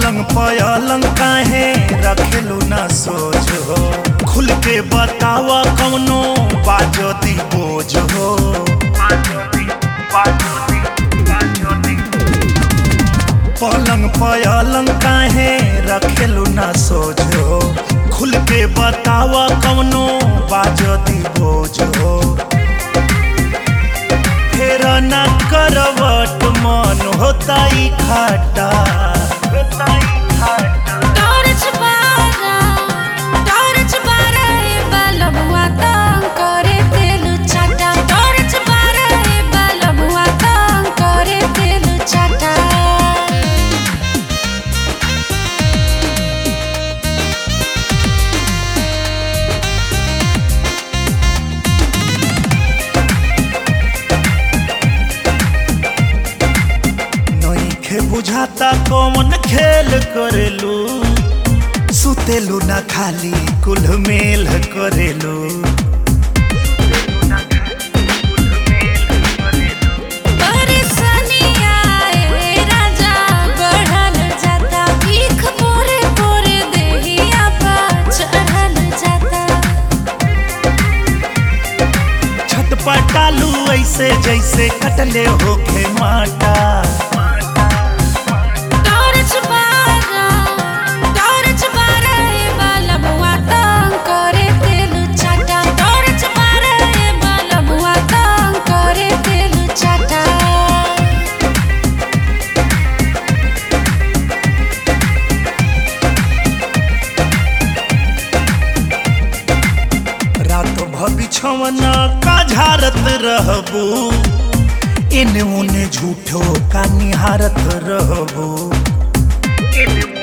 पलंग पलंग काहे रखेलू ना सोच हो खुल के बतावा कौनो बाजो दी बोझ हो पलंग पलंग काहे रखेलू ना सोच हो खुल के बतावा कौनो बाजो दी बोझ हो फेर ना करवट मन होता ही खाटा टॉर्च बारा टॉर्च बारा ए बलबुआ तंग करे तेल चाटा टॉर्च बारा ए बलबुआ तंग करे तेल चाटा नइखे बुझाता कौन खेल करेलू सुतेलू ना खाली कुल मेल करेलू परेशानिया ए राजा बढ़ल जाता भीख पोरे पोरे देहिया पा चढ़ल जाता छटपटालू ऐसे जैसे कटले होखे माटा टॉर्च बारा टॉर्च बारा ए बलबुआ तंग करे तेल चाटा टॉर्च बारा ए बलबुआ तंग करे तेल चाटा रात भबिछवना का झारत रहबू इने उने झूठो का निहारत रहबू